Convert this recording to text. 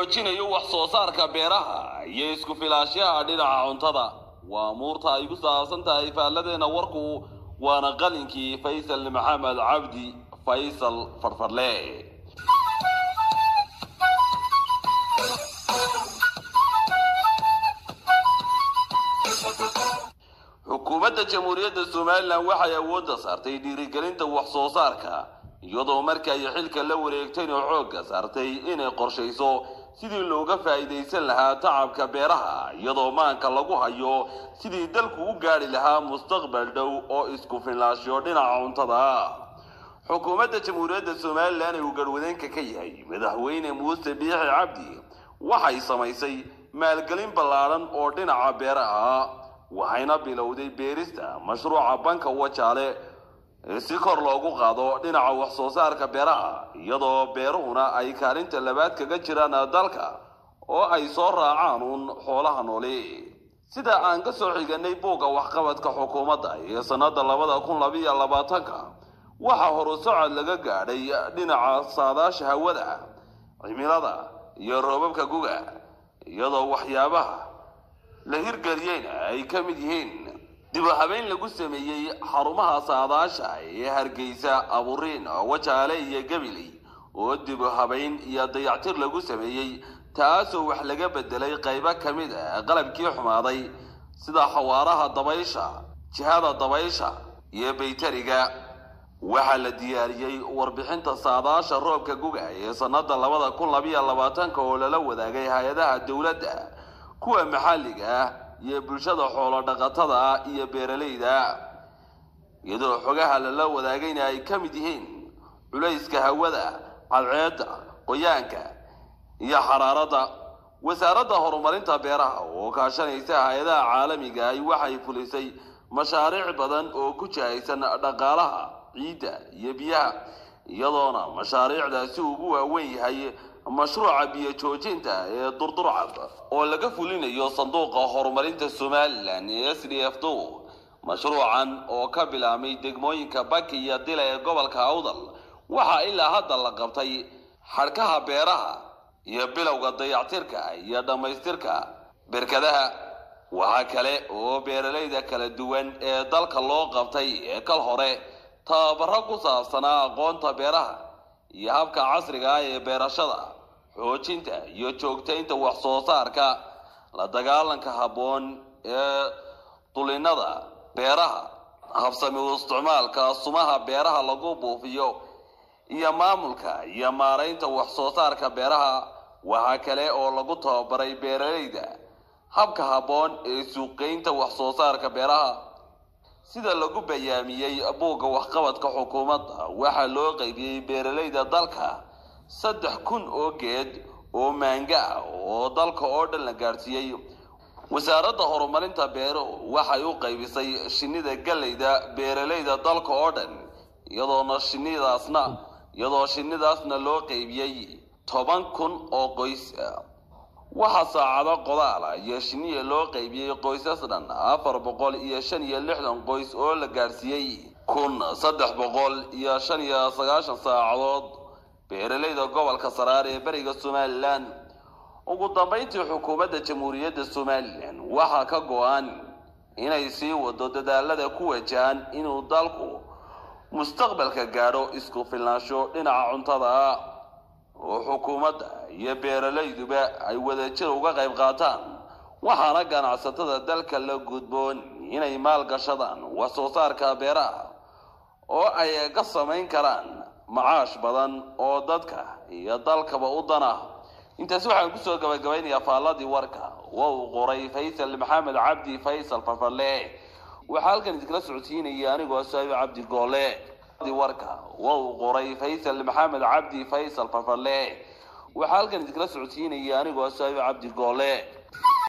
xoojinayo wax soo saarka beeraha iyo isku filaashaha dhinaca cuntada waa amuurta ay ku saabsan tahay faalladeena warku waana qalinkii faysal maxamed cabdi faysal farfarle xukuumadda jamhuuriyadda somalilan waxay awoodda saartay dhiirigelinta wax soo saarka iyadoo markii ay xilka la wareegtayna xoogga saartay inay qorshayso sidii looga faa'iidaysan lahaa tacabka beeraha iyadoo maanka lagu hayo sidii dalku u gaadhi lahaa mustaqbal dhow oo isku filnaashiyo dhinaca cuntada ah xukuumadda jamhuuriyadda somalilan ee uu garwadeenka ka yahay madaxweyne muuse biixi cabdi waxay samaysay maalgelin ballaadhan oo dhinaca beeraha ah waxayna bilowday beerista mashruuca banka wajaale si kor loogu qaado dhinaca wax soo saarka beeraha iyadoo beeruhuna ay kaalinta labaad kaga jiraan dalka oo ay soo raacaan uun xoolaha nooli sida aan ka soo xiganay buugga waxqabadka xukuumadda ee sannada labada kun labiyo labaatanka waxaa horu socod laga gaadhay dhinaca saadaasha hawada cimilada iyo roobabka guga iyadoo waxyaabaha la hirgeliyeyna ay ka mid yihiin dib u habeyn lagu sameeyey xarumaha saadaasha ee hargeysa aburiin wajaale iyo gabiley oo dib u habeyn iyo dayactir lagu sameeyey taasoo wax laga bedelay qaybo ka mid a qalabkii xumaaday sida xawaaraha dabaysha jihada dabaysha iyo baytariga waxaa la diyaariyey warbixinta saadaasha roobka guga ee sannada labada kun labiyo labaatanka oo lala wadaagay hay-adaha dowladda kuwa maxalliga ah iyo bulshada xoolo dhaqatada ah iyo beeralayda iyadoo xogaha lala wadaagayna ay ka mid yihiin culayska hawada cadceedda qoyaanka iyo xaraaradda wasaaradda horumarinta beeraha oo kaashanaysa hay-adaha caalamiga ahi waxay fulisay mashaariic badan oo ku jahaysan dhaqaalaha ciidda iyo biyaha iyadoona mashaariicdaasi ugu waaweyn yahay mashruuca biyo joojinta ee durdurcad oo laga fulinayo sanduuqa horumarinta somalilan ee s d f do mashruucan oo ka bilaabmay degmooyinka baki iyo dila ee gobolka awdal waxaa ilaa hadda la qabtay xadhkaha beeraha iyo bilowga dayactirka iyo dhammaystirka berkadaha waxaa kale oo beeralayda kala duwan ee dalka loo qabtay ee kal hore tababaro ku saabsanaa aqoonta beeraha iyo habka casriga ah ee beerashada xoojinta iyo joogtaynta wax soo saarka la dagaalanka habboon ee dulinada beeraha habsami u isticmaalka sumaha beeraha lagu buufiyo iyo maamulka iyo maaraynta wax soo saarka beeraha waxaa kale oo lagu tababaray beeralayda habka habboon ee suuqgeynta wax soo saarka beeraha sida lagu bayaamiyey buugga waxqabadka xukuumadda waxaa loo qaybiyey beeralayda dalka saddex kun oo geed oo maanga ah oo dalka oo dhan la gaadhsiiyey wasaaradda horumarinta beeruhu waxay u qaybisay shinnida galleyda beeralayda dalka oo dhan iyadoona shinnidaasna iyadoo shinnidaasna loo qaybiyey toban kun oo qoys waxaa saacado qodaala iyo shiniya loo qaybiyey qoysas dhan afar boqol iyo shan iyo lixdan qoys oo la gaadhsiiyey kun saddex boqol iyo shan iyo sagaashan saacadood beeralayda gobolka saraar ee beriga somalilan ugu dambayntii xukuumadda jamhuuriyadda somalilan waxaa ka go-an inay sii wado dadaalada ku wajahan inuu dalku mustaqbalka gaadho isku filnaansho dhinaca cuntada ah oo xukuumadda iyo beeralayduba ay wadajir uga qayb qaataan waxaana ganacsatada dalka la gudboon inay maalgashadaan wax soo saarka beeraha oo ay ka samayn karaan macaash badan oo dadka iyo dalkaba u dana intaasi waxaan kusoo gabagabaynayaa faalladii warka waa uu qoray faysal maxamed cabdi faysal farfarle waxaa halkan idinkala socodsiinaya anigoo saabi cabdi goole warka waa uu qoray faysal maxamed cabdi faysal farfarle waxaa halkan idinkala socodsiinaya anigoo saabi cabdi goole